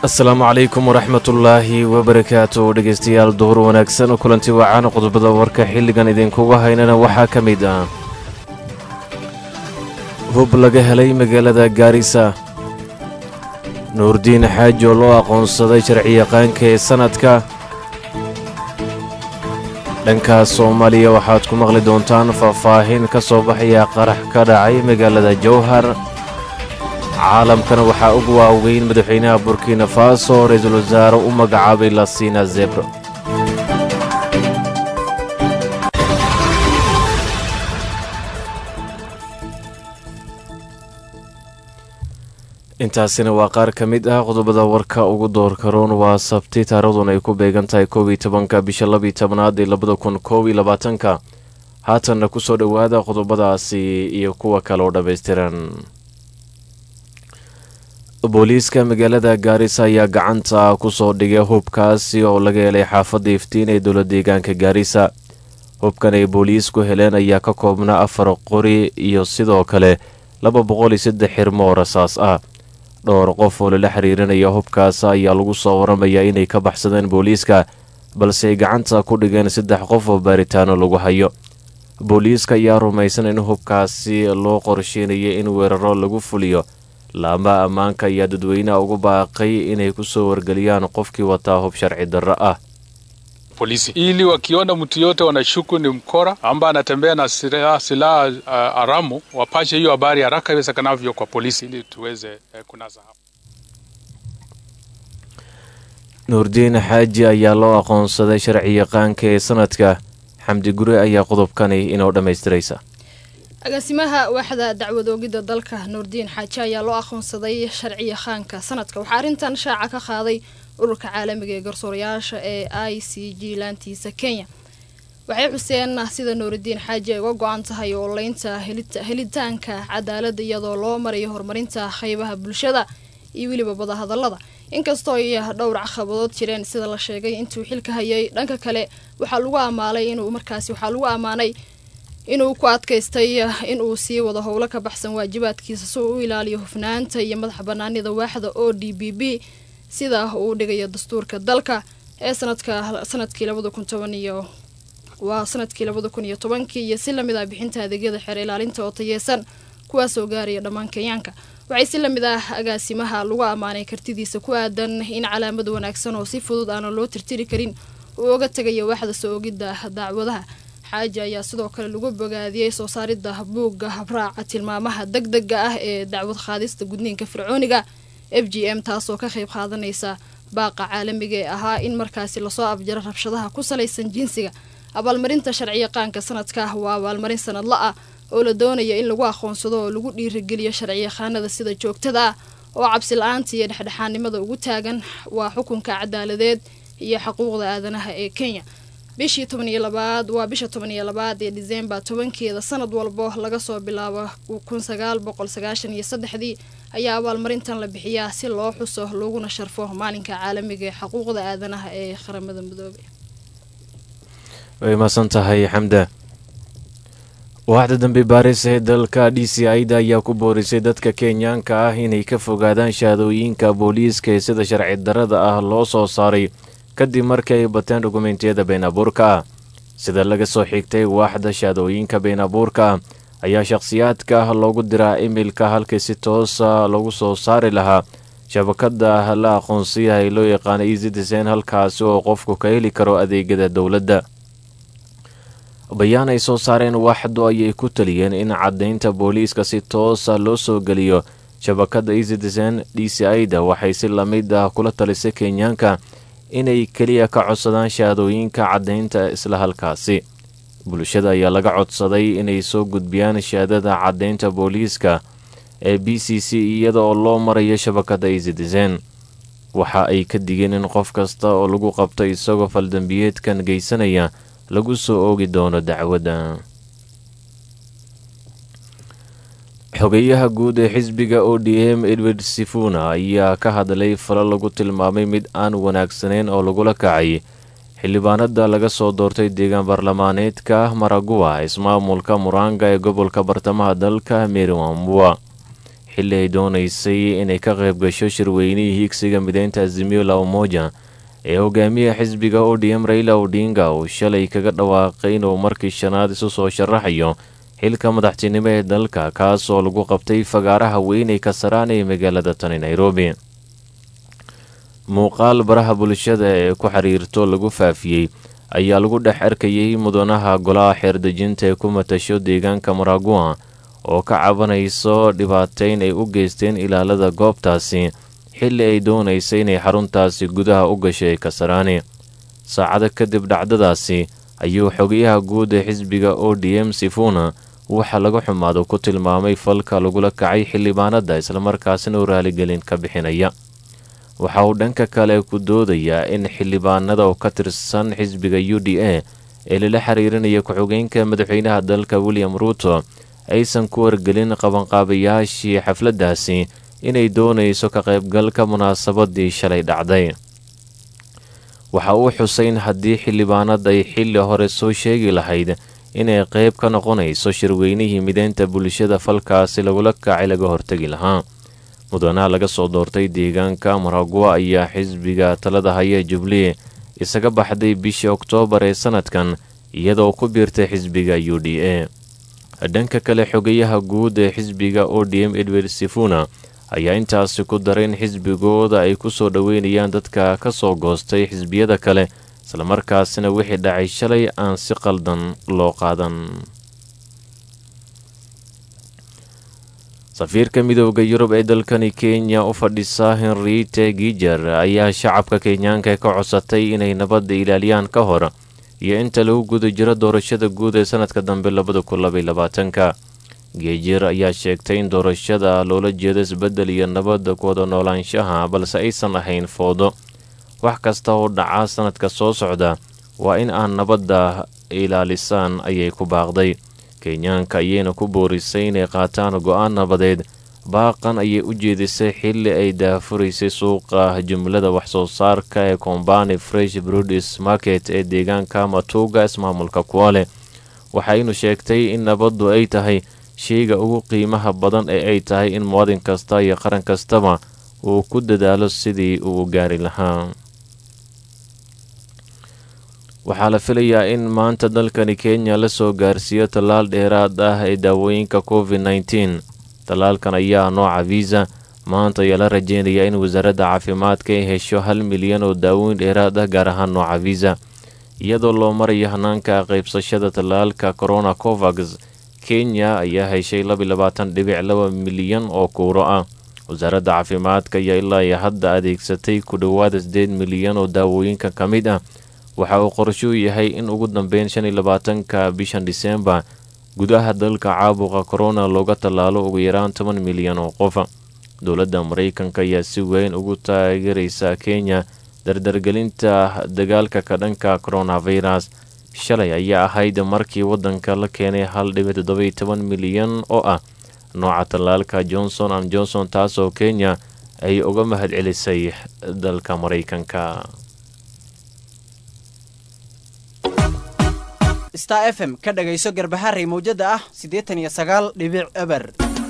asalaamu calaykum waraxmatullaahi wabarakaatu dhegaystayaal duhur wanaagsan kulanti wacan qodobada warka xilligan idinkuga haynana waxaa ka mid ah hub laga helay magaalada gaarisa nuurdiin xaaji oo loo aqoonsaday sharciyaqaanka ee sannadka dhanka soomaaliya waxaad ku maqli doontaan faahfaahin ka soo baxaya qarax ka dhacay magaalada jowhar caalamkana waxaa ugu waaweyn madaxweynaha burkina faso ra-iisul wasaare u magacaabay lasina zebro intaasina waa qaar ka mid ah qodobada warka ugu doorka roon waa sabti taarikhdan ay ku beegan tahay koob iyo tobanka bisha labiyo tobnaad ee labada kun koob iyo labaatanka haatanna ku soo dhowaada qodobadaasi iyo kuwa kale oo dhammaystiran booliiska magaalada gaarisa ayaa gacanta ku soo dhigay hubkaasi oo laga helay xaafadda iftiin ee dowla deegaanka gaarisa hubkan ay booliisku heleen ayaa ka koobnaa afar qori iyo sidoo kale laba boqol iyo saddex xirmo oo rasaas ah dhowr qof oo lala xiriirinaya hubkaas ayaa lagu soo waramayaa inay ka baxsadeen booliiska balse ay gacanta ku dhigeen saddex qof oo baaritaano lagu hayo booliiska ayaa rumaysan in hubkaasi loo qorsheynaya in weeraro lagu fuliyo laamaha ammaanka ayaa dadweynaha ugu baaqay inay ku soo wargeliyaan qofkii wataa hub sharci darro ah polisi ili wakiona mtu yote wanashuku ni mkora ambaye anatembea na silaha silaha uh, haramu wapashe hiyo habari haraka iwezekanavyo kwa polisi ili tuweze uh, kunasa hapo. nuurdiin xaaji ayaa loo aqoonsaday sharci yaqaanka ee sanadka xamdi gure ayaa qodobkani inoo dhammaystiraysa agaasimaha waaxda dacwad oogidda dalka nuurdiin xaaji ayaa loo aqoonsaday sharci yaqaanka sanadka waxaa arrintan shaaca ka qaaday ururka caalamiga ee garsoorayaasha ee i c g laantiisa kenya waxay xuseen sida nuuridiin xaaji ay uga go-an tahay ooleynta helitaanka cadaaladda iyadoo loo marayo horumarinta qeybaha bulshada iyo weliba badahadallada inkastoo ay dhowr caqabadood jireen sida la sheegay intuu xilka hayay dhanka kale waxaa lagu amaalay inuu markaasi waxaa lagu ammaanay inuu ku adkaystay inuu sii wado howlo ka baxsan waajibaadkiisa si uu u ilaaliyo hufnaanta iyo madaxa banaanida waaxda o d b b sida uu dhigayo dastuurka dalka ee sanadka sanadkii labada kun toban iyo waa sanadkii labada kun iyo tobankii iyo si lamid ah bixinta adeegyada xeer ilaalinta oo tayeesan kuwaasoo gaaraya dhammaan kenyaanka waxay si lamid ah agaasimaha lagu ammaanay kartidiisa ku aadan in calaamad wanaagsan oo si fudud aana loo tirtiri karin uu oga tegayo waaxda soo ogidda dacwadaha xaaji ayaa sidoo kale lagu bogaadiyey soo saaridda buugga habraaca tilmaamaha deg dega ah ee dacwad qaadista gudniinka fircooniga f g m taasoo ka qayb qaadanaysa baaqa caalamiga ee ahaa in markaasi lasoo abjaro rabshadaha ku salaysan jinsiga abaalmarinta sharciyaqaanka sanadka waa abaalmarin sanadla ah oo la doonaya in lagu aqoonsado oo lagu dhiirigeliyo sharciyaqaanada sida joogtada ah oo cabsi la-aanta iyo dhexdhexaanimada ugu taagan waa xukunka cadaaladeed iyo xuquuqda aadanaha ee kenya bishii toban iyo labaad waa bisha toban iyo labaad ee disembar tobankeeda sanad walbo laga soo bilaabo kun sagaal boqol sagaashan iyo saddexdii ayaa abaalmarintan la bixiyaa si loo xuso looguna sharfo maalinka caalamiga ee xuquuqda aadanaha ee qaramada midoobay way mahadsan tahay xamda waaxda dambe baaris ee dalka d c ida ayaa ku boorisay dadka kenyaanka ah inay ka fogaadaan shahaadooyinka booliiska ee sida sharci darrada ah loo soo saaray kadib markii ay bateen dokumentiyada been abuurka ah sida laga soo xigtay waaxda shahaadooyinka been abuurka ah ayaa shakhsiyaadka ah loogu diraa imilka halkii si toosa lagu soo saari lahaa shabakada la aqoonsiyaha ee loo yaqaana easydisen halkaasi oo qofku ka heli karo adeegyada dowladda bayaan ay soo saareen waaxdu ayay ku taliyeen in caddaynta booliiska si toosa loo soo geliyo shabakada easydisen d c ida waxay si lamid ah kula talisay kenyaanka inay keliya ka codsadaan shahaadooyinka caddaynta isla halkaasi bulshada ayaa laga codsaday inay soo gudbiyaan shahaadada caddaynta booliiska ee b c c iyada oo loo marayo shabakada easydisen waxa ay ka digeen in qof kasta oo lagu qabto isagoo faldambiyeedkan geysanaya lagu soo oogi doono dacwadda xogeyaha guud ee xisbiga o d m edward sifuna ayaa ka hadlay falo lagu tilmaamay mid aan wanaagsaneyn oo lagula kacay xildhibaanada laga soo doortay deegaan baarlamaaneedka maraguwa ismaamulka muranga ee gobolka bartamaha dalka meriwambua xilli ay doonaysay inay ka qayb gasho shirweynihii higsiga mideynta azimio la umoja ee hogaamiya xisbiga odm raila odinga uu shalay kaga dhawaaqay inuu markii shanaad isu soo sharaxayo xilka madaxtinimo ee dalka kaas oo lagu qabtay fagaaraha weyn ee kasaraan ee magaalada tani nairobi muuqaal baraha bulshada ee ku xiriirto lagu faafiyey ayaa lagu dhex arkayay mudanaha golaha xeerdejinta ee ku matasho deegaanka maragua oo ka cabanayso dhibaateyn ay u geysteen ilaalada goobtaasi xilli ay doonaysay inay xaruntaasi gudaha u gashay kasaraani saacado kadib dhacdadaasi ayuu xogayaha guud ee xisbiga o d m sifuna waxa laga xumaado ku tilmaamay falka lagula kacay xildhibaanada islamarkaasina u raaligelin ka bixinaya waxa uu dhanka kale ku doodayaa in xildhibaanada oo ka tirsan xisbiga u d a ee lala xiriirinaya ku-xigeenka madaxweynaha dalka william ruuto aysan ku wargelin qabanqaabayaashii xafladdaasi inay doonayso ka qaybgalka munaasabadii shalay dhacday waxa uu xusay in haddii xildhibaanad ay xilli hore soo sheegi lahayd inay qayb ka noqonayso shirweynihii mideynta bulshada falkaasi lagula kacay laga hortegi lahaa mudanaha laga soo doortay deegaanka maragua ayaa xisbiga talada haya jublee isaga baxday bishii oktoobar ee sanadkan iyadoo ku biirtay xisbiga u d a dhanka kale xogayaha guud ee xisbiga o d m edward sifuna ayaa intaasi ku daray in xisbigooda ay ku soo dhoweynayaan dadka ka soo goostay xisbiyada kale islamarkaasina wixii dhacay shalay aan si qaldan loo qaadan safiirka midooda yurub ee dalkani kenya u fadhisa henriete gijer ayaa shacabka kenyaanka ka codsatay inay nabadda ilaaliyaan ka hor iyo inta lagu guda jiro doorashada guud ee sanadka dambe labada kun labayolabaatanka geejir ayaa sheegtay in doorashada loola jeedo isbeddel iyo nabadda ku wada noolaanshaha balse aysan ahayn foodo wax kasta oo dhaca sanadka soo socda waa in aan nabadda ilaalisaan ayay ku baaqday kenyaanka ayayna ku boorisay inay qaataan go-aan nabadeed baaqan ayay u jeedisay xilli ay daafuraysay suuqa jumlada wax-soo saarka ee kombani fresh brudis market ee deegaanka matuuga ismaamulka kuwale waxaynu sheegtay in nabaddu ay tahay sheyga ugu qiimaha badan ee ay tahay in muwadin kasta iyo qaran kastaba uu ku dadaalo sidii uu gaari lahaa waxaa la filayaa in maanta dalkani kenya la soo gaarsiiyo tallaal dheeraad ah ee daawooyinka covid nneteen tallaalkan ayaa nooca visa maanta ayaa la rajeynayaa in wasaaradda caafimaadka ay hesho hal milyan oo daawooyin dheeraad ah gaar ahaan nooca visa iyadoo loo marayo hanaanka qaybsashada tallaalka corona covax kenya ayaa heshay labayilabaatan-dhibic laba milyan oo kuuro ah wasaaradda caafimaadka ayaa ilaa iyo hadda adeegsatay ku dhowaada sideed milyan oo daawooyinka ka mid ah waxa uu qorshuu yahay in ugu dambeyn shan iyo labaatanka bishan disembar gudaha dalka caabuqa corona looga tallaalo ugu yaraan toban milyan oo qof dowladda maraykanka ayaa si weyn ugu taageeraysa kenya dardargelinta dagaalka ka dhanka coronavirus shalay ayaa ahayd markii waddanka la keenay hal dhibic toddoba iyo toban milyan oo ah nooca tallaalka johnson and johnson taasoo kenya ay uga mahad celisay dalka maraykanka star f m ka dhagayso garbaharey mawjada ah siddeetan iyo sagaal dhibic eber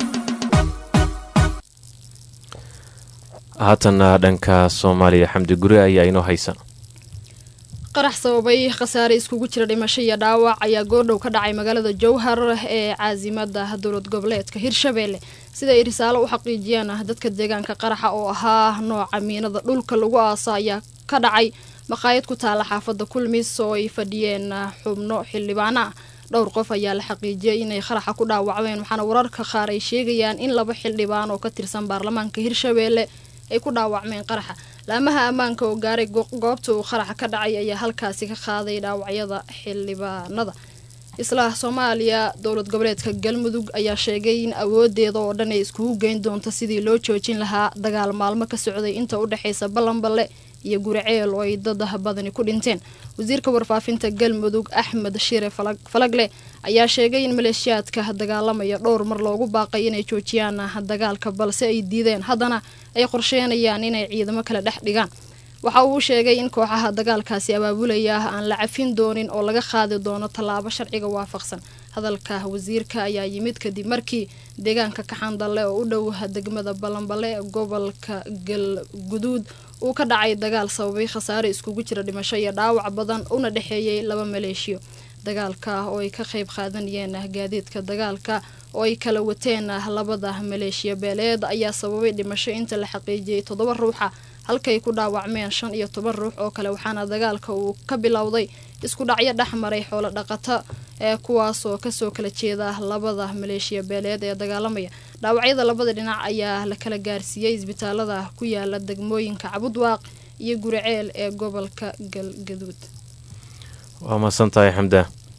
haatanna dhanka soomaaliya xamdi guri ayaa inoo haysa qarax sababay khasaare iskugu jira dhimasho iyo dhaawac ayaa goordhow ka dhacay magaalada jowhar ee caasimada dowlad goboleedka hirshabeelle sida ay risaalo u xaqiijiyeen dadka deegaanka qaraxa oo ahaa nooca miinada dhulka lagu aaso ayaa ka dhacay maqaayad ku taala xaafada kulmis oo ay fadhiyeen xubno xildhibaana ah dhowr qof ayaa la xaqiijiyay inay qaraxa ku dhaawacmeen waxaana wararka qaar ay sheegayaan in laba xildhibaan oo ka tirsan baarlamaanka hirshabeelle ay ku dhaawacmeen qaraxa laamaha ammaanka oo gaaray goobta uu qaraxa ka dhacay ayaa halkaasi ka qaaday dhaawacyada xildhibaanada isla soomaaliya dowlad goboleedka galmudug ayaa sheegay in awoodeeda oo dhan ay iskugu geyn doonto sidii loo joojin lahaa dagaal maalmo ka socday inta u dhexaysa ballanballe iyo guriceel oo ay dad badani ku dhinteen wasiirka warfaafinta galmudug axmed shire falagle ayaa sheegay in maleeshiyaadka dagaalamaya dhowr mar loogu baaqay inay joojiyaan dagaalka balse ay diideen haddana ay qorsheenayaan inay ciidamo kale dhex dhigaan waxa uu sheegay in kooxaha dagaalkaasi abaabulaya aan la cafin doonin oo laga qaadi doono tallaabo sharciga waafaqsan hadalka wasiirka ayaa yimid kadib markii deegaanka kaxandalle oo u dhow degmada balanbale ee gobolka galguduud uu ka dhacay dagaal sababay khasaare iskugu jira dhimasho iyo dhaawac badan una dhexeeyey laba maleeshiyo dagaalka oo ay ka qayb qaadanayeen gaadiidka dagaalka oo ay kala wateen labada maleeshiya beeleed ayaa sababay dhimasho inta la xaqiijiyey toddoba ruuxa halkay ku dhaawacmeen shan iyo toban ruux oo kale waxaana dagaalka uu ka bilowday isku dhacyo dhex maray xoolo dhaqato ee kuwaasoo kasoo kala jeeda labada maleeshiya beeleed ee dagaalamaya dhaawacyada labada dhinac ayaa la kala gaarsiiyey isbitaalada ku yaala degmooyinka cabudwaaq iyo guriceel ee gobolka galgaduud waa mahadsantahay xamda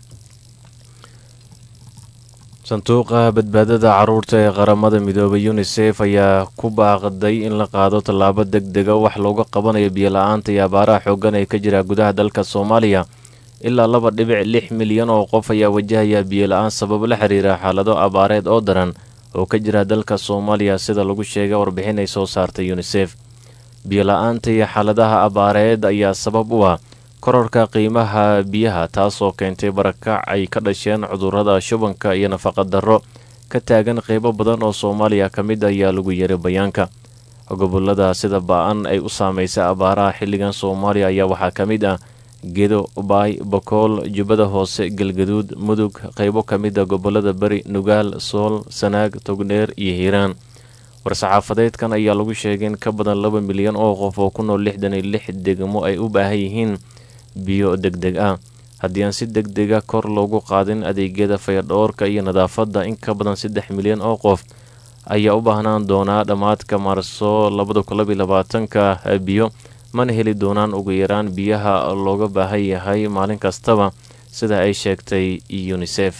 sanduuqa badbaadada caruurta ee qaramada midoobay unisef ayaa ku baaqday in la qaado tallaabo deg dega wax looga qabanayo biyola-aanta iyo abaaraha xoogan ee ka jira gudaha dalka soomaaliya ilaa laba dhibic lix milyan oo qof ayaa wajahaya biyola-aan sabab la xiriira xaalado abaareed oo daran oo ka jira dalka soomaaliya sida lagu sheegay warbixin ay soo saartay unisef biyola-aanta iyo xaaladaha abaareed ayaa sabab u ah kororka qiimaha biyaha taasoo keentay barakac ay ka dhasheen cudurrada shubanka iyo nafaqa darro ka taagan qeybo badan oo soomaaliya ka mid ayaa lagu yeray bayaanka gobolada sida ba-an ay u saameysay abaaraha xilligan soomaaliya ayaa waxaa ka mid ah gedo baay bakool jubbada hoose galgaduud mudug qeybo ka mid a gobolada beri nugaal sool sanaag togdheer iyo hiiraan war-saxaafadeedkan ayaa lagu sheegay in ka badan laba milyan oo qof oo ku nool lixdan iyo lix degmo ay u baahan yihiin biyo deg deg ah haddii aan si deg dega kor loogu qaadin adeegyada fayadhoorka iyo nadaafadda in ka badan saddex milyan oo qof ayaa u baahnaan doonaa dhammaadka maarso labada kun labiyo labaatanka biyo mana heli doonaan ugu yaraan biyaha looga baahan yahay maalin kastaba sida ay sheegtay unisef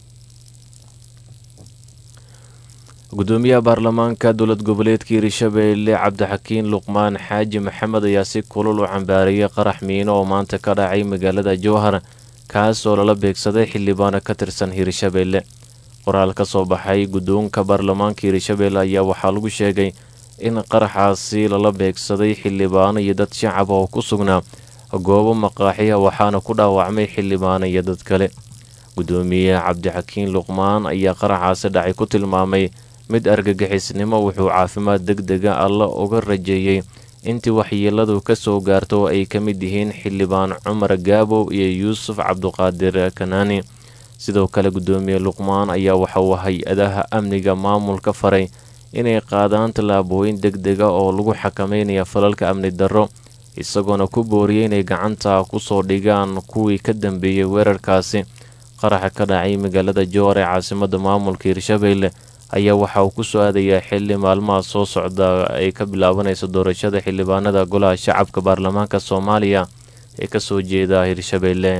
gudoomiyaha baarlamaanka dowlad goboleedka hirshabeelle cabdixakiin luqmaan xaaji maxamed ayaa si kulul u cambaariyay qarax miino oo maanta ka dhacay magaalada jowhar kaas oo lala beegsaday xildhibaano ka tirsan hirshabeelle qoraal ka soo baxay guddoonka baarlamaanka hirshabeelle ayaa waxaa lagu sheegay in qaraxaasi lala beegsaday xildhibaano iyo dad shacab oo ku sugnaa goobo maqaaxiya waxaana ku dhaawacmay xildhibaano iyo dad kale gudoomiye cabdixakiin luqmaan ayaa qaraxaasi dhacay ku tilmaamay mid argagixisnimo wuxuu caafimaad deg dega alla uga rajeeyey intii waxyeeladu ka soo gaarto oo ay ka mid yihiin xildhibaan cumar gaabow iyo yuusuf cabduqaadir kanaani sidoo kale gudoomiye luqmaan ayaa waxa uu hay-adaha amniga maamulka faray inay qaadaan tallaabooyin deg dega oo lagu xakameynaya falalka amni darro isagoona ku booriyey inay gacanta kusoo dhigaan kuwii ka dambeeyey weerarkaasi qaraxa ka dhacay magaalada jowar ee caasimada maamulka hirshabeelle ayaa waxa uu ku soo aadayaa xili maalmaha soo socda ay ka bilaabanayso doorashada xildhibaanada golaha shacabka baarlamaanka soomaaliya ee kasoo jeeda hirshabeelle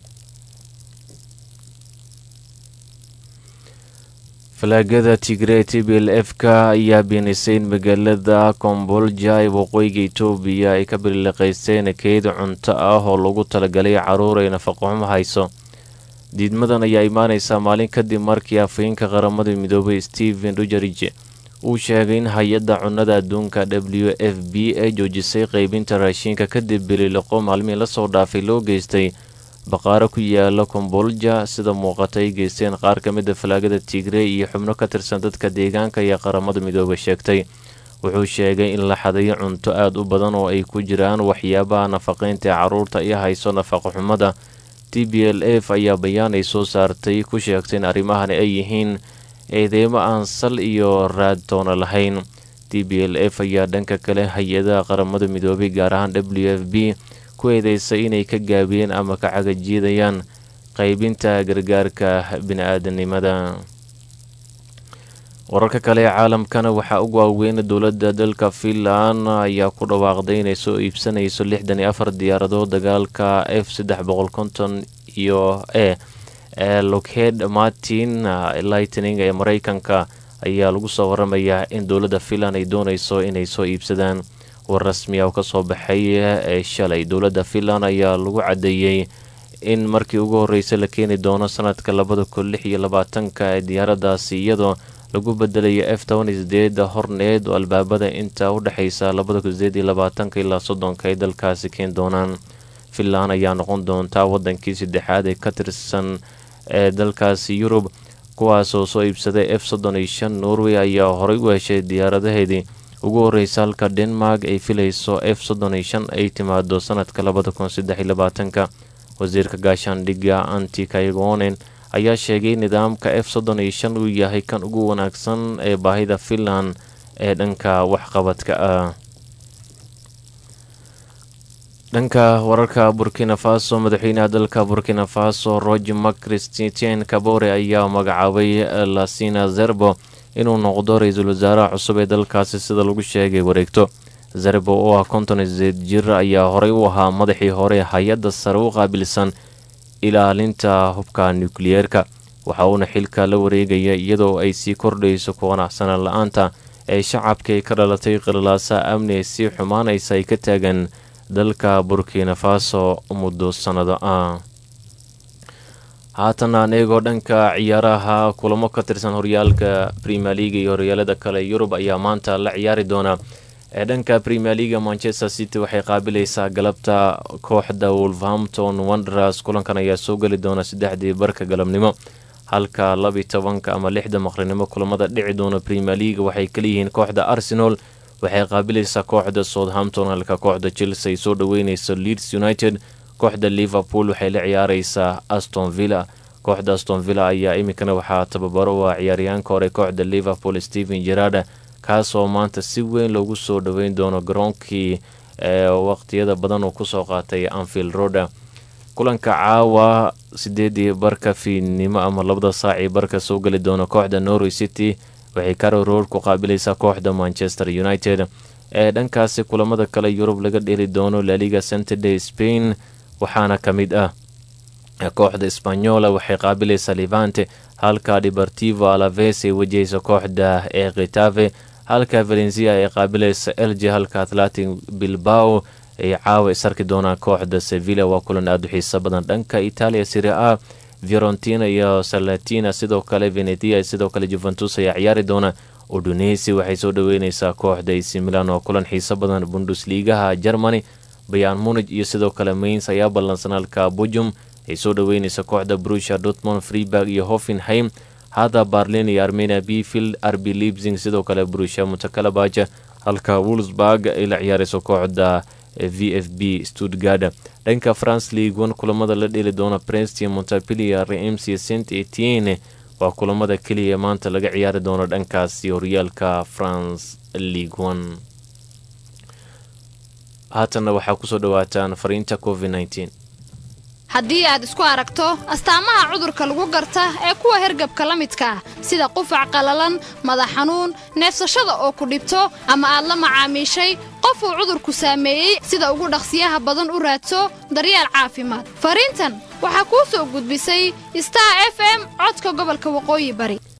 falaagada tigre t b l f ka ayaa beenisay in magaalada kombolja ee waqooyiga etoobiya ay ka biliqaysteen keyd cunto ah oo lagu talagalay caruur ay nafaqoxumo hayso diidmadan ayaa imaaneysaa maalin kadib markii afhayeenka qaramada midoobay stephen dujarij uu sheegay in hay-adda cunnada adduunka w f b ay joojisay qeybinta raashiinka kadib bililoqo maalmihii lasoo dhaafay loo geystay baqaaro ku yaala kombolja sida muuqata ay geysteen qaar ka mida falaagada tigre iyo xubno ka tirsan dadka deegaanka iyo qaramada midoobay sheegtay wuxuu sheegay in la xadayo cunto aada u badan oo ay ku jiraan waxyaabaha nafaqeynta ee caruurta iyo hayso nafaqo xumada t b l f ayaa bayaan ay soo saartay ku sheegtay in arrimahani ay yihiin eedeymo aan sal iyo raad toona lahayn t b l f ayaa dhanka kale hay-adaha qaramada midoobay gaar ahaan w f b ku eedeysay inay ka gaabiyeen ama ka cagajiidayaan qaybinta gargaarka bini-aadanimada wararka kale ee caalamkana waxaa ugu waaweyn dowladda dalka finland ayaa ku dhawaaqday inay soo iibsanayso lixdan iyo afar diyaaradood dagaalka f saddex boqol konton iyo e ee lockheed martin lightning ee mareykanka ayaa lagu soo waramayaa in dowladda finland ay dooneyso inay soo iibsadaan war rasmiya oo kasoo baxay ee shalay dowladda finland ayaa lagu cadeeyey in markii ugu horreysay la keeni doono sanadka labada kun lix iyo labaatanka ee diyaaradaasi iyadoo lagu bedelayo f toban iyo sideed horneed oo albaabada inta u dhexeysa labada kun sideed iyo labaatanka ilaa soddonka ay dalkaasi keen doonaan finland ayaa noqon doontaa wadankii saddexaad ee ka tirsan ee dalkaasi yurub kuwaasoo soo iibsaday f soddon iyo shan norway ayaa horey u heshay diyaaradaheedii ugu horreysa halka denmark ay filayso f soddon iyo shan ay timaado sanadka labada kun saddex iyo labaatanka wasiirka gaashaandhigga anti kaygonen ayaa sheegay nidaamka f soddon iyo shan uu yahay kan ugu wanaagsan ee baahida finland ee dhanka waxqabadka ah dhanka wararka burkina faso madaxweynaha dalka burkina faso roger macristien kabore ayaa magacaabay lasina zerbo inuu noqdo ra-iisul wasaaraha cusub ee dalkaasi sida lagu sheegay wareegto zerbo oo ah konton sideed jir ayaa horey u ahaa madaxii hore hay-adda sare u qaabilsan ilaalinta hubka nukliyeerka waxa uuna xilka la wareegaya iyadoo ay sii kordhayso ku qanacsanaan la-aanta ee shacabka ay ka dhalatay qilalaasa amni ee sii xumaanaysa ay ka taagan dalka burkina faso muddo sannado ah haatana anigoo dhanka ciyaaraha kulamo ka tirsan horyaalka premier leaga iyo horyaalada kale yurub ayaa maanta la ciyaari doona ee dhanka premier leaga manchester city waxay qaabilaysaa galabta kooxda wolverhampton wanderers kulankan ayaa soo geli doona saddexdii barka galabnimo halka labi tobanka ama lixda maqrinimo kulamada dhici doona premier leaga waxay kaleyihiin kooxda arsenal waxay qaabilaysaa kooxda southampton halka kooxda chelsea ay soo dhaweyneyso leeds united kooxda liverpool waxay la ciyaareysaa aston villa kooxda aston villa ayaa iminkana waxaa tababaro u ah ciyaaryahaanka hore kooxda liverpool stephen gerada kaasoo maanta si weyn loogu soo dhaweyn doono garoonkii ee waqtiyada badan uu kusoo qaatay anfield roda kulanka caawa sideedii barka fiidnimo ama labada saacii barka soo geli doona kooxda norway city waxay caro road ku qaabilaysaa kooxda manchester united ee dhankaasi kulamada kale yurub laga dheli doono laliga saturday spain waxaana ka mid ah kooxda spanyola waxay qaabilaysaa levante halka deportivo alaves ay wajahaysa kooxda ee khitave halka valencia ay qaabilaysa elge halka atlantic bilbao ay caawa isarki doonaan kooxda sevilla waa kulan aada u xiiso badan dhanka italia siri a fiorentina iyo salatina sidoo kale venetia sidoo kale juventus ayaa ciyaari doona udunesi waxay soo dhaweyneysaa kooxda ac milan oo kulan xiiso badan bundusliigaha germany bayan munij iyo sidoo kale mains ayaa ballansan halka bujum ay soo dhaweyneysa kooxda brusha dortmond freeburg iyo hoffenheim hada barlin iyo armenia bfield rb libsing sidoo kale brusha mutakalabaja halka wolsburg ay la ciyaareyso kooxda v f b stuttgard dhanka france league one kulamada la dheli doona princeton montapilier reims iyo saint etienne waa kulamada keliya maanta laga ciyaari doono dhankaasi horyaalka france league one haatanna waxaa kusoo dhawaataan fariinta covid nteen haddii aad isku aragto astaamaha cudurka lagu garta ee kuwa hergabka la midka ah sida qufac qallalan madax xanuun neefsashada oo ku dhibto ama aad la macaamiishay qof uu cudurku saameeyey sida ugu dhaqsiyaha badan u raadso daryeel caafimaad fariintan waxaa kuu soo gudbisay star f m codka gobolka waqooyi bari